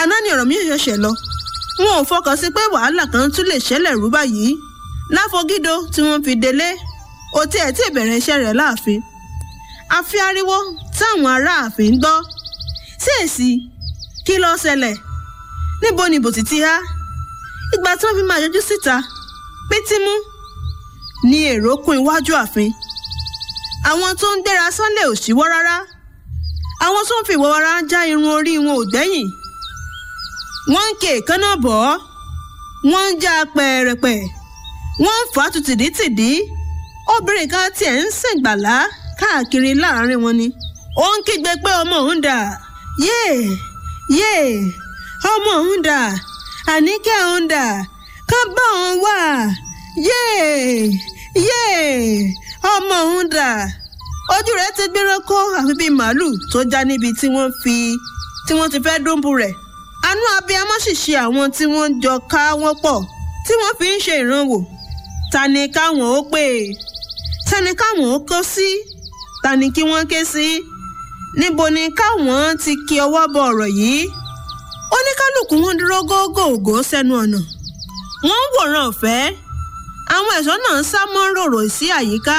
àná ni ọ̀rọ̀ mi ṣẹ̀ṣẹ̀ lọ wọn ò fọkàn sí pé wàhálà kan tún lè ṣẹlẹ̀ rú báyìí láfọgídó tí wọ́n fi délé ó tiẹ̀ tí ìbẹ̀rẹ̀ iṣẹ́ rẹ̀ láàfin àfi ariwo táwọn ará ààfin ń gbọ́ sí èsì kí ló ṣẹlẹ̀ níbo ni bòtí ti há ìgbà tí wọ́n fi máa yọjú síta pétímú ni èrò kún iwájú ààfin àwọn tó ń gbéra sánlẹ̀ ò ṣíwọ́ rárá àwọn tó ń fi ìwọ́ra já irun orí wọn ò gbẹ́yìn wọ́n ń ké èékánná bọ̀ ọ́ wọ́n ń já pẹ̀rẹ̀pẹ̀ wọ́n ń fà á tu tìdítìdí obìnrin kan tiẹ̀ ń sìngbàlá káàkiri láàrin wọn ni ó ń kígbe pé ọmọ òun dà yéè yéè ọmọ òun dà àníkẹ́ òun dà kán bá òun wà yéè yéè ọmọ òun dà ojú rẹ̀ ti gbéra kó àfi bíi màálùú tó já níbi tí wọ́n fi tí wọ́n ti fẹ́ dúnbù rẹ̀ àánú abiyamọ sì ṣe àwọn tí wọ́n jọ ká wọ́n pọ̀ tí wọ́n fi ń ṣe ìrànwọ́ ta ni káwọn ó pè ta ni káwọn ó kó sí ta ni kí wọ́n ké sí níbo ni káwọn ti kí ọwọ́ bọ ọ̀rọ̀ yìí oníkálukú wọn dúró gógóògó sẹ́nu ọ̀nà wọ́n ń wòran ọ̀fẹ́ àwọn ẹ̀ṣọ́ náà ń sá mọ́ rorò sí àyíká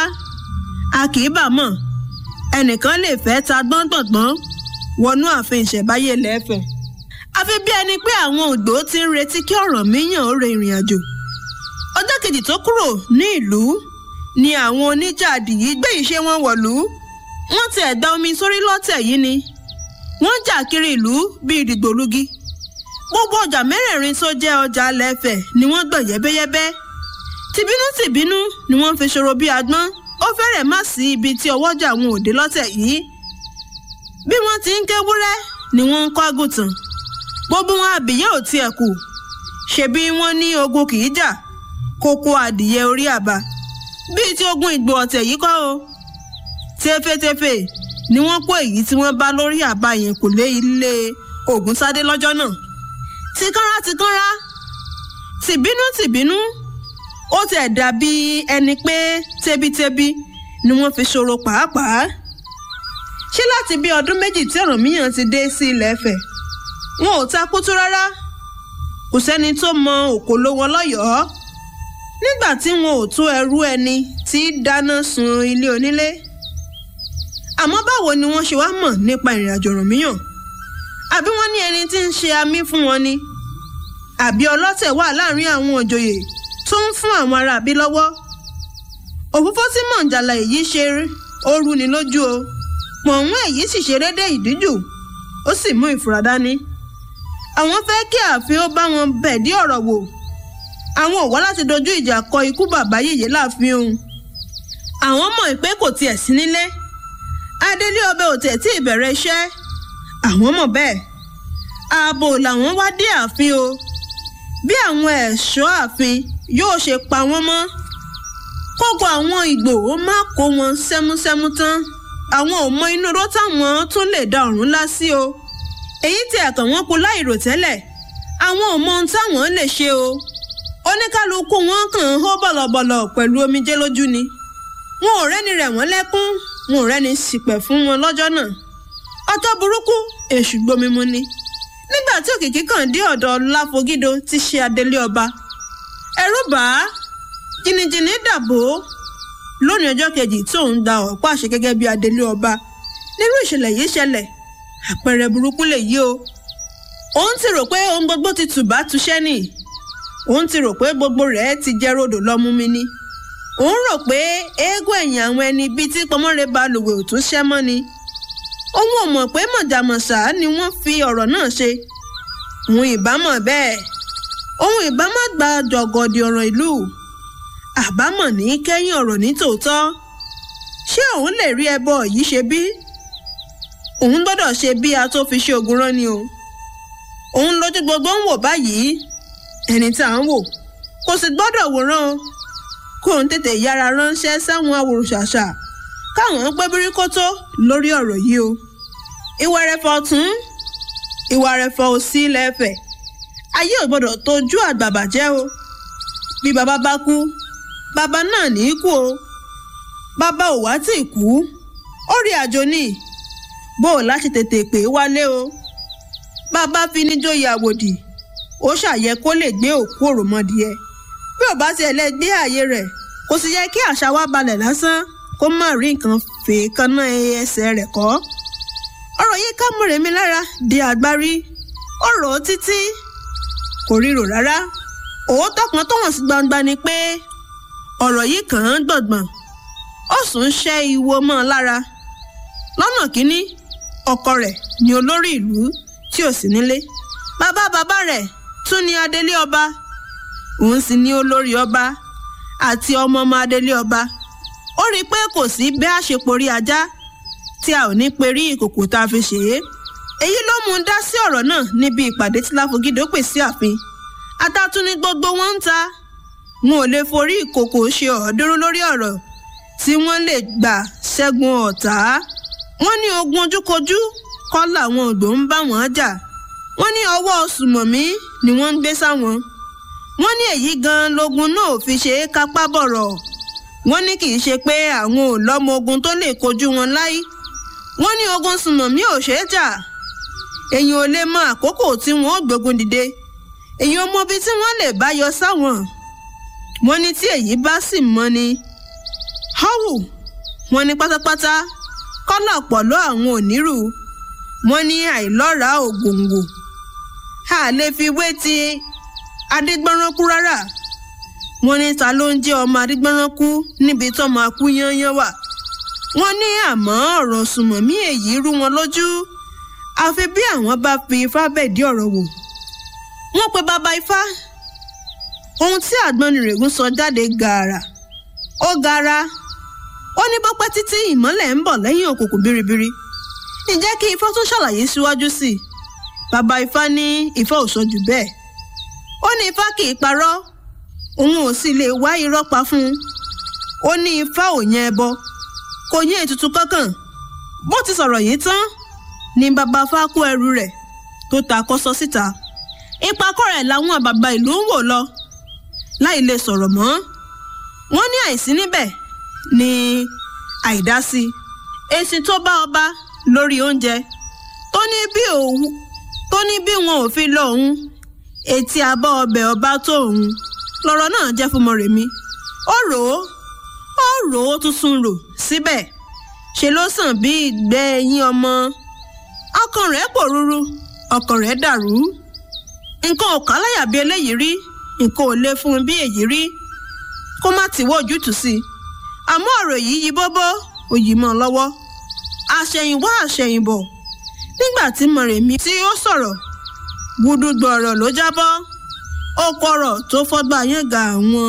a kì í bà mọ̀ ẹnìkan lè fẹ́ ta gbọ́ngbọ̀ngbọ́n wọnú ààfin ìṣẹ̀báyé lẹ́fẹ̀ẹ́ àfi bí ẹni pé àwọn ògbó ti ń retí kí Ọ̀rànmíyàn ó re ìrìn àjò ọjọ́ kejì tó kúrò ní ìlú ni àwọn oníjàdì yìí gbé ìṣe wọn wọ̀lú wọ́n ti ẹ̀dá omi sórí lọ́tẹ̀ yìí ni wọ́n jà kiri ìlú bíi ìdìgbòlugi gbogbo ọjà mẹ́rẹ̀ẹ̀rin tó jẹ́ ọjà lẹ́fẹ̀ ni wọ́n gbọ̀n yẹ́bẹ́yẹ́bẹ́ tìbínú tìbínú ni wọ́n fi ṣòro bí agbọ́n ó fẹ́rẹ̀ má sí ibi tí ọwọ́jà wọn ò dé lọ́tẹ̀ yìí bí wọ́n ti ń kéwúrẹ́ ni wọ́n ń kọ́ àgùntàn gbogbo wọn àbíyẹ́ ò tiẹ̀ kù ṣebí wọ́n ní ogun kì í jà kókó adìyẹ orí àbá bíi ti ogun ìgbò ọ̀tẹ̀ yìí kọ́ o tẹfẹtẹfẹ ni wọ́n kó èyí tí wọ́n bá lórí àbá yẹn kò lé ilé Ògúnṣadé lọ́jọ́ náà tìkánra tìkánra tìbínú tìbínú ó tẹ̀ dàbí ẹni pé tẹbítẹbí ni wọ́n fi ṣòro pàápàá ṣé láti bí ọdún méjì tí Ọ̀rànmíyàn ti dé sí ilẹ̀ Ifẹ̀ wọn ò ta kútú rárá kò sẹ́ni tó mọ òkòló wọn lọ́yọ̀ọ́ nígbà tí wọn ò tó ẹrú ẹni tí dáná sun ilé onílé àmọ́ báwo ni wọ́n ṣe wá mọ̀ nípa ìrìn àjò Ọ̀rànmíyàn àbí wọ́n ní ẹni tí ń ṣe amí fún wọn ni àbí ọlọ́tẹ̀ wà láàrin àwọn òjòyè tó ń fún àwọn ará àbí lọ́wọ́ òfófó tí mọ̀ǹjàlá èyí ṣe ó rú ni lójú o pọ̀nwún èyí sì ṣe rédé ìdíjù ó sì mú ìfura dání àwọn fẹ́ kí ààfin ó bá wọn bẹ̀dí ọ̀rọ̀ wò àwọn ò wá láti dojú ìjà kọ ikú bàbá yèyé láàfin òun àwọn mọ̀ pé kò tiẹ̀ sí nílé adélé ọbẹ̀ ò tẹ̀ tí ì bẹ̀rẹ̀ iṣẹ́ àwọn mọ̀ bẹ́ẹ̀ ààbò làwọn wá dé ààfin o bí àwọn ẹ̀ṣọ́ ààfin yóò ṣe pa wọ́n mọ́ kókó àwọn Ìgbòho má kó wọn sẹ́músẹ́mú tán àwọn ò mọ inú ró táwọn tún lè da ọ̀run lá sí o èyí tí ẹ̀kàn wọn kú láìrò tẹ́lẹ̀ àwọn ò mọ ohun táwọn lè ṣe o oníkálukú wọn kàn ń hó bọ̀lọ̀bọ̀lọ̀ pẹ̀lú omijé lójú ni wọn ò rẹ́ni rẹ̀ wọ́n lẹ́kún wọn ò rẹ́ni ṣìpẹ̀ fún wọn lọ́jọ́ náà ọjọ́ burúkú èṣù gbomimu ni nígbà tí òkìkí kàn dé ọ̀dọ̀ láfogídó ti ṣe adelé ọba ẹ̀rù bà á jìnnìjìnnì dàbò lónìí ọjọ́ kejì tí òun gba ọ̀pá àṣẹ gẹ́gẹ́ bí adelé ọba nírú ìṣẹ̀lẹ̀ yìí ṣẹlẹ̀ àpẹẹrẹ burúkú lèyí o òun ti rò pé ohun gbogbo ti tùbá tuṣẹ́ nì òun ti rò pé gbogbo rẹ̀ ti jẹ́ rodò lọ́mú mi ni òun rò pé eégún ẹ̀yìn àwọn ẹni bíi tí pọmọ́re balùwẹ̀ ò tún ṣẹ́ mọ́ ni òun ò mọ̀ pé mọ̀jàmọ̀sá ni wọ́n fi ọ̀rọ̀ náà ṣe òun ìbámọ̀ bẹ́ẹ̀ òun ìbámọ̀ gba jọ̀gọ̀dì ọ̀rọ̀ ìlú àbámọ̀ ní kẹ́yìn ọ̀rọ̀ ní tòótọ́ ṣé òun lè rí ẹbọ yìí ṣe bí òun gbọ́dọ̀ ṣe bí a tó fi ṣe ogun rán ni o òun lójú gbogbo ń wò báyìí ẹni tá à ń wò kò sì gbọ́dọ̀ wòran o kóun tètè yára ránṣẹ́ sáwọn awòrùṣàṣà káwọn pẹ́ bíríkótó lórí ọ̀rọ̀ yìí o ìwà rẹ̀fọ̀ ọ̀tún ìwà rẹ̀fọ̀ òsì lẹ́fẹ̀ ayé ò gbọ́dọ̀ tójú àgbà bàjẹ́ o bí bàbá bá kú bàbá náà ní í kú o bàbá ò wá tì kú ó rí àjò ní bó o láti tètè pè é wálé o bàbá fi ní jóyè àwòdì ó ṣàyẹ kó lè gbé òkú òròmọdìẹ bí ò bá tiẹ̀ lẹ gbé ààyè rẹ̀ kò sì yẹ kí àṣà wa balẹ̀ lásán kó má rí nǹkan fèékaná ẹsẹ̀ rẹ̀ kọ́ ọ̀rọ̀ yìí ká Mọ́remí lára di àgbárí ó rò ó títí kò ríro rárá òótọ́ kan tó hàn sí gbangba ni pé ọ̀rọ̀ yìí kàn án gbọ̀ngbọ̀n ó sùn ń ṣẹ́ ìwo mọ́ ọ lára lọ́nà kínní ọkọ rẹ̀ ni olórí ìlú tí ò sí nílé bàbá bàbá rẹ̀ tún ní adélé ọba òun sì ní olórí ọba àti ọmọ ọmọ adélé ọba ó rí i pé kò sí bẹ́ẹ̀ àṣeporí ajá tí a ò ní perí ìkòkò tá a fi ṣe é èyí ló mú un dá sí ọ̀rọ̀ náà níbi ìpàdé tí láfogídó pè sí ààfin atátún ní gbogbo wọn ń ta wọn ò lè forí ìkòkò ṣe ọ̀ọ́dúnrún lórí ọ̀rọ̀ tí wọ́n lè gbà ṣẹ́gun ọ̀tá wọ́n ní ogun ojúkojú kọ́ làwọn ògbó ń bá wọn jà wọ́n ní ọwọ́ sùmọ̀mí ni wọ́n ń gbé sáwọn wọ́n ní èyí gan logun náà ò fi ṣe é kápá bọ̀rọ̀ wọ́n ní kì í ṣe pé àwọn ò lọ́mọ ogun tó lè kojú wọn láyé wọ́n ní ogun sùmọ̀mí ò ṣeé jà èyàn ò lè mọ àkókò tí wọ́n ó gbógun dìde èyàn ò mọ ibi tí wọ́n lè bá yọ sáwọn wọ́n ní tí èyí bá sì mọ́ ni họ́wù wọ́n ní pátápátá kọ́là pọ̀lọ́ àwọn onírù wọ́n ní àìlọ́ra ògòǹgò a lè fi wé ti adégbọ́nránkú rárá wọ́n ní ta ló ń jẹ́ ọmọ adégbọ́nránkú níbi tọ́mọ akú yányán wà wọ́n ní àmọ́ ọ̀rọ̀ sùmọ̀mí èyí rú wọn lójú àfi bí àwọn bá fi ifá bẹ̀dí ọ̀rọ̀ wò wọ́n pe bàbá ifá ohun tí àgbọnnìrègùn sọ jáde gààrà ó gara ó ní bọ́pẹ́ títí ìmọ́lẹ̀ ń bọ̀ lẹ́yìn òkùnkùn biribiri ǹjẹ́ kí ifá tún ṣàlàyé síwájú sí i bàbá ifá ní ifá ò sọ jù bẹ́ẹ̀ ó ní ifá kì í parọ́ òun ò sì lè wá irọ́ pa fún un ó ní ifá ò yẹn ẹbọ kò yẹn ètùtù kankan bó ti sọ̀rọ̀ yìí tán ni bàbá ifá kó ẹrù rẹ̀ tó ta kọ́sọ síta ìpàkọ́ rẹ̀ làwọn àbàbà ìlú ń wò lọ láì lè sọ̀rọ̀ mọ́ wọ́n ní àìsí níbẹ̀ ní àìdásí èsì tó bá ọba lórí oúnjẹ tó ní bí òun tó ní bí wọn ò fi lọ òun etí abọ́ ọbẹ̀ ọba tó òun lọ́rọ̀ náà jẹ́ fún Mọ́remí ó rò ó ó rò ó tuntun rò síbẹ̀ ṣe ló sàn bí ìgbẹ́ ẹyin ọmọ ọkàn rẹ̀ pòrúurú ọkàn rẹ̀ dàrú nǹkan ò kà láyà bí eléyìí rí nǹkan ò lè fún un bí èyí rí kó má ti wọ́ ojútùú sí i àmọ́ ọ̀rọ̀ yìí yí bóbó ó yí mọ́ ọ lọ́wọ́ àṣẹ̀yìnwá àṣẹ̀yìnbọ̀ nígbà tí Mọ́remí tí ó sọ̀rọ̀ gbúdúgbò ọ̀rọ̀ ló jábọ́ ó kọ̀rọ̀ tó fọ́gbà yẹn ga àwọn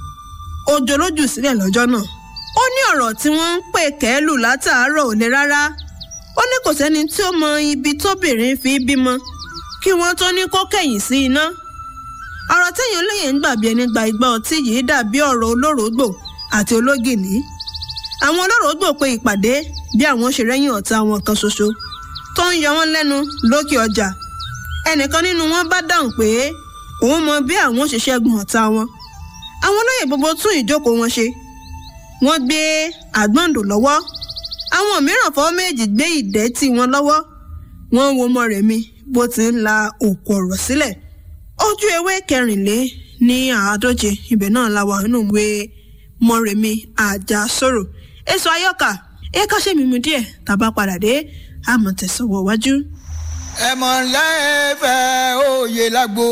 òjò lójú sílẹ̀ lọ́jọ́ náà ó ní ọ̀rọ̀ tí wọ́n ń pè kẹ́lù látàárọ̀ ò le rárá ó ní kò sẹ́ni tí ó mọ ibi tóbìnrin fi bímọ kí wọ́n tó ní kó kẹ̀yìn sí iná ọ̀rọ̀ téèyàn lóye ń gbàgbé ẹni gba ìgbà ọtí yìí dàbí ọ̀rọ̀ olórògbò àti ológìní àwọn olórògbò pe ìpàdé bí àwọn ṣe rẹ́yìn ọ̀tá wọn kan ṣoṣo tó ń yọ wọ́n lẹ́nu lókè ọjà ẹnìkan nínú wọn bá dáhùn pé òun mọ bí àwọn ṣe ṣẹ́gun ọ̀tá wọn àwọn olóyè gbogbo tún ìjókòó wọn ṣe wọ́n gbé àgbọ̀ǹdò lọ́wọ́ àwọn mìíràn fọwọ́ méjì gbé ìdẹ́tì wọn lọ́wọ́ wọ́n wo Mọ́remí bó ti ń la òkú ọ̀rọ̀ sílẹ̀ ojú ewé kẹrìnlé ní àádóje ibẹ̀ náà la wà nínú ìwé Mọ́remí Àjàsorò èso ayọ́kà ẹ̀ka ṣe mímu díẹ̀ tàbá padà dé àmọ̀ tẹ̀sánwó wájú. ẹ̀mọ̀ lẹ́fẹ̀ òye lágbo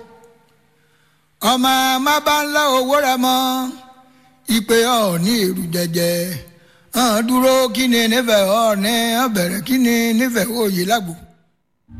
ọmọ má bá ń lọ owó rẹ mọ́ ìpè ọ̀ ní èrú jẹjẹ hàn dúró kí ni nífẹ̀ẹ́ ọ̀ ní ọ̀bẹ̀rẹ̀ kí ni nífẹ̀ẹ́ òye lágbo.